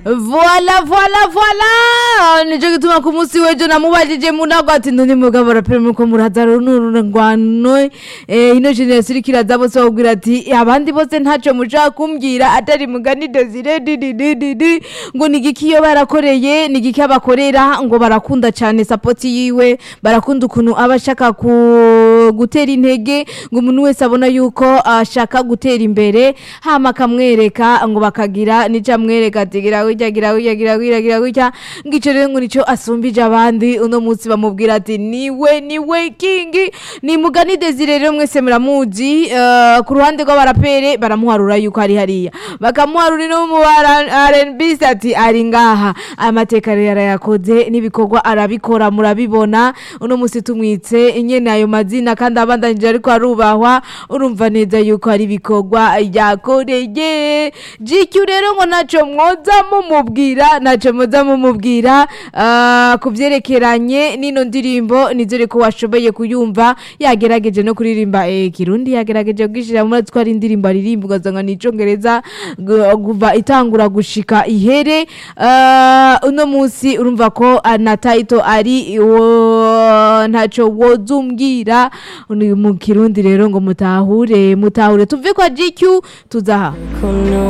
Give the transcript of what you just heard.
Voila voila voila nico gituma ku munsi w'ejo namubajije munago ati none mugabo rapere muko muraza runurungwano eh, ino generation iriko iraza bose babwira ati abandi bose ntaco mushaka kumbwira atari mugani Desire dididididi ngo nigiki iyo barakoreye nigiki abakorera ngo barakunda cane support yiwe barakunda ukuntu aba ashaka ku gutera intege ngo umuntu wese abona yuko ashaka gutera imbere hama akamwereka ngo bakagira nica amwereka ati gira gutya gira gutya gira gutya gira gutya ngico rero ngo nico asumbije abandi uno munsi bamubwira ati niwe niwe kingi ni mugani Desire rero mwese muramuzi eh, ku ruhande rw'abarapere baramuharura yuko ari hariya bakamuharura no mu bara- R&B ati ari ngaha amateka rero yarayakoze n'ibikorwa arabikora murabibona uno munsi tumwitse nyene ayo mazina kandi abandanije ariko arubahwa urumva neza yuko ari ibikorwa yakoreye GQ rero ngo naco mwoza mumubwira naco mwoza mumubwira ah, ku vyerekeranye n'ino ndirimbo nizere ko washoboye kuyumva yagerageje no kuririmba eh, kirundi yagerageje kugishira muri twari indirimbo aririmba ugasanga ni icongereza gu- kuva itangura gushika ihere Ah, uno munsi urumva ko ah, na title ari wo- ntaco wozumbwira ni mu kirundi rero ngo mutahure mutahure tuve kwa GQ tuzaha Kuno